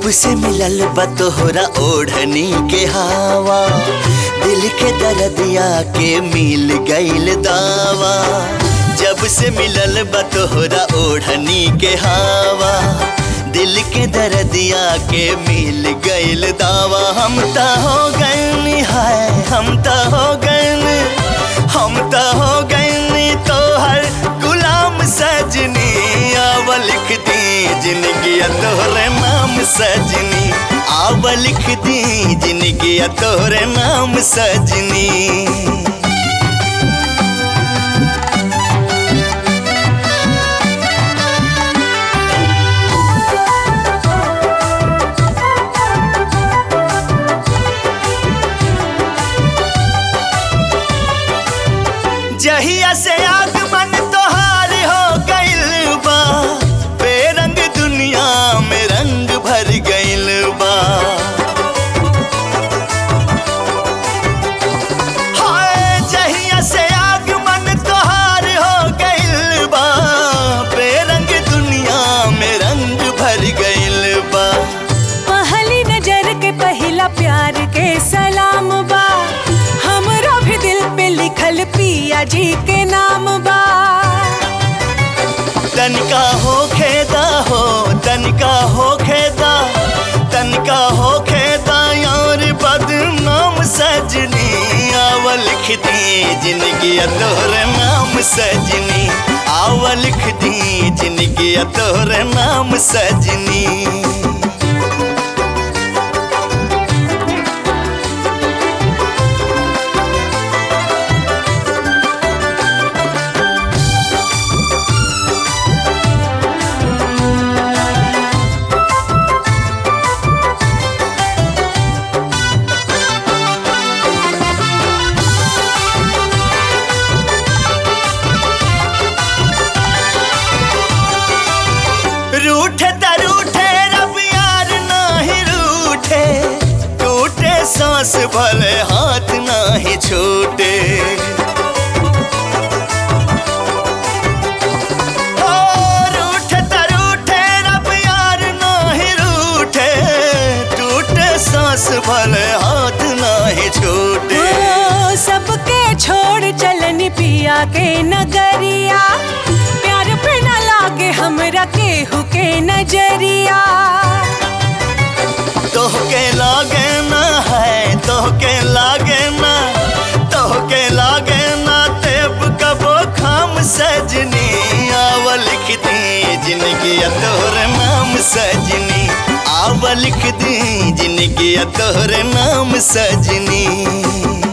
जब से मिलल बा तोहरा ओढ़नी के हवा दिल के दर्दिया के मिल गईल दावा जब से मिलल बा तोहरा ओढ़नी के हवा दिल के दर्दिया के मिल गईल दावा हम त हो गए हाय हम त हो गए हम त हो गए तोहर गुलाम सजनी आव लिख दी जिंदगी तोहरे नाम सजनी आव लिख दी जिंदगी तोहरे नाम सजनी जहिया से आगमन तोहार हो गइल बा बेरंग दुनिया में रंग भर गइल बा हाय जहिया से आगमन तोहार हो गइल बा बेरंग दुनिया में रंग भर गइल बा पहली नजर के पहला प्यार के सलाम बा हमरो भी दिल पे लिखल पिया जी के नाम बा तनिका हो खेदा हो तनिका हो खेदा तनिका हो खेदा यार बदनाम सजनी आव लिख दी जिंदगी तोहरे नाम सजनी आव लिख दी जिंदगी तोहरे नाम सजनी रूठे त रूठे रब यार नाही रूठे टूटे सांस भले हाथ नाही छूटे ओ, रूठे त रूठे रब यार नाही रूठे टूटे सांस भले हाथ नाही छूटे ओ, सबके छोड़ चलन पिया के नगरिया प्यार पे न लागे हमरा केहू के नजरिया तोहके लागे ना है तोहके लागे ना तोहके लागे ना तेब कबो खाम सजनी आव लिख दी जिंदगी तोहरे नाम सजनी आव लिख दी जिंदगी तोहरे नाम सजनी